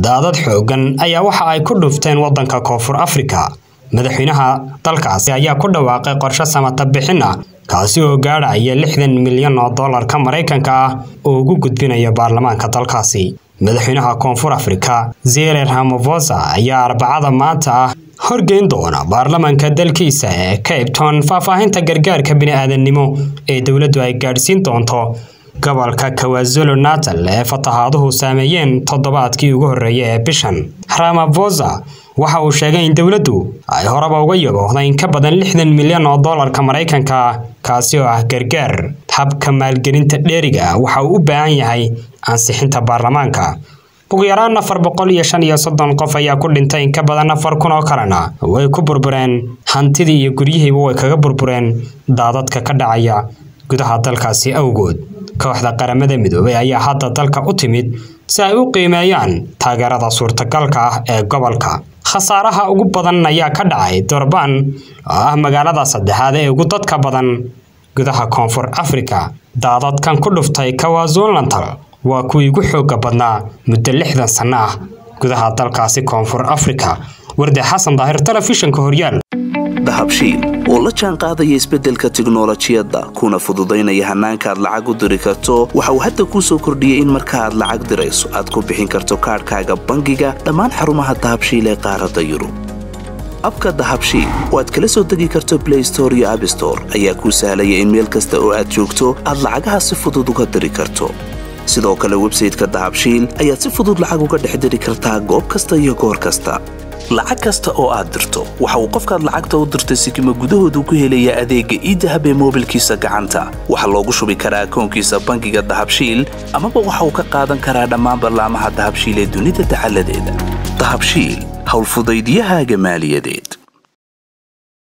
daadad xooggan ayaa waxa ay ku dhufteen waddanka koonfur afrika madaxweynaha dalkaasi ayaa ku dhawaaqay qorshe samata bixin ah kaasi oo gaadhaya lixdan milyan oo dollarka maraykanka ah oo ugu gudbinaya baarlamaanka dalkaasi madaxweynaha koonfur afrika zere ramaphosa ayaa arbacada maanta ah horgeyn doona baarlamaanka dalkiisa ee cape town faahfaahinta gargaarka bini-aadannimo ee dowladdu ay gaadhsiin doonto gobolka kawazulu natal ee fatahaaduhu saameeyeen toddobaadkii ugu horreeyay ee bishan ramaphosa waxa uu sheegay in dowladdu ay horeba uga yaboohday in ka badan lixdan milyan oo dollarka maraykanka ah kaasi oo ah gargaar habka maalgelinta dheeriga ah waxa uu u baahan yahay ansixinta baarlamaanka ugu yaraan afar boqol iyo shan iyo soddon qof ayaa ku dhintay in ka badan afar kun oo kalena way ku burbureen hantidii iyo guryihiiba way kaga burbureen daadadka ka dhacaya gudaha dalkaasi awgood kooxda qaramada midoobay ayaa hadda dalka u timid si ay u qiimeeyaan taageerada suurtagalka ah ee gobolka khasaaraha ugu badan ayaa ka dhacay durbaan oo ah magaalada saddexaad ee ugu dadka badan gudaha koonfur afrika daadadkan ku dhuftay kawazunlantal waa kuwii ugu xooga badnaa muddo lixdan sanno ah gudaha dalkaasi koonfur afrika warde xasan daahir telefishinka horyaal dahabshiil oo la jaan qaadaya isbeddelka tiknolojiyadda kuna fududaynaya hannaanka aad lacag u diri karto waxa uu hadda kuu soo kordhiyey in marka aad lacag dirayso aad ku bixin karto kaadhkaaga bangiga dhammaan xarumaha dahabshiil ee qaaradda yurub abka dahabshiil oo aad kala soo degi karto blay store iyo abstore ayaa kuu sahlaya in meel kasta oo aad joogto aad lacagaha si fudud uga diri karto sidoo kale websayteka dahabshiil ayaad si fudud lacag uga dhex diri kartaa goob kasta iyo goor kasta lacag kasta oo aad dirto waxa uu qofkaad lacagta u dirtay sikima gudahoodu ku helayaa adeegga iidahab ee moobilkiisa gacanta waxaa loogu shubi karaa akoonkiisa bangiga dahabshiil amaba waxa uu ka qaadan karaa dhammaan ballaamaha dahabshiil ee dunida dacaladeeda dahabshiil howlfudaydyahaaga maaliyadeed